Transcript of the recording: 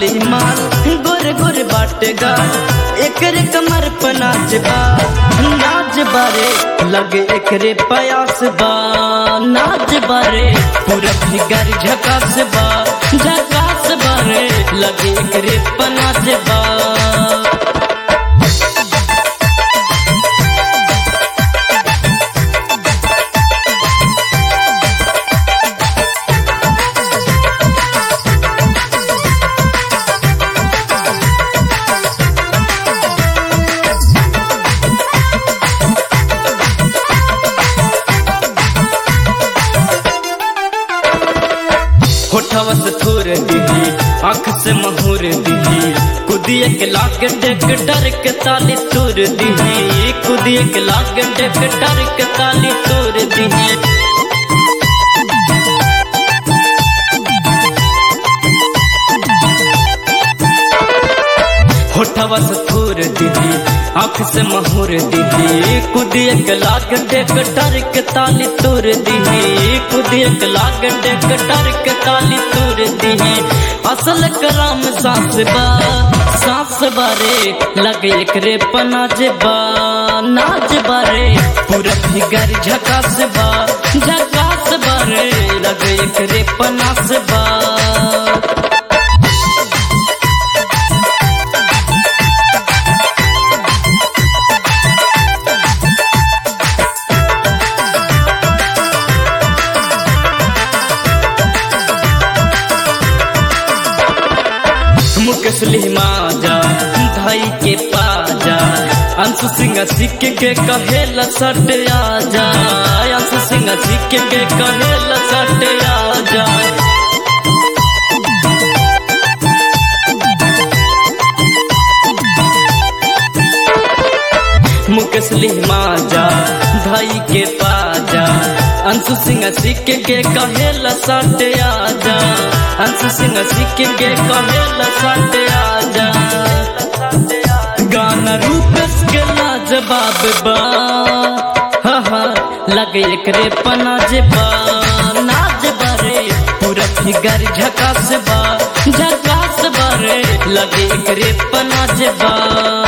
लाली माल गोर गोर बाटेगा एकरे कमर पर नाच बा नाच बारे लगे एकरे पयास बा नाच बारे पूरा फिगर झकास बा झकास बारे लगे एकरे पर नाच बा होठवा से थोर दिही आँख से महूर दिही कुदिए के लाग डेक डर के ताली तोर दिही कुदिए के लाग डेक डर के ताली तोर दिही होठवा से थोर दिही आँख से महूर दिही कुदिए के लाग डेक डर के ताली तोर दिही कुदिए के लाग डेक डर के ताली तोर दिही असल कराम सास बा सास बारे लगे एकरे पनाज बा नाच बारे पूरा फिगर झकास बा झकास बारे लगे एकरे पनास बा मुकेश लिमाजा धाई के पाजा अंशु सिंह सिख के कहेल सट आजा अंशु सिंह सिख के कहेल सट आजा मुकेश लिमाजा धाई के पाजा अंशु सिंह सिख के कहेल सट आजा अंशु सिंह सिख के कहेल सट आजा गाना रूपेश के लाजवाब बा हा हा लगे एकरे पनाज बा नाच बारे पूरा फिगर झकास बा झकास बारे लगे एकरे पनाज बा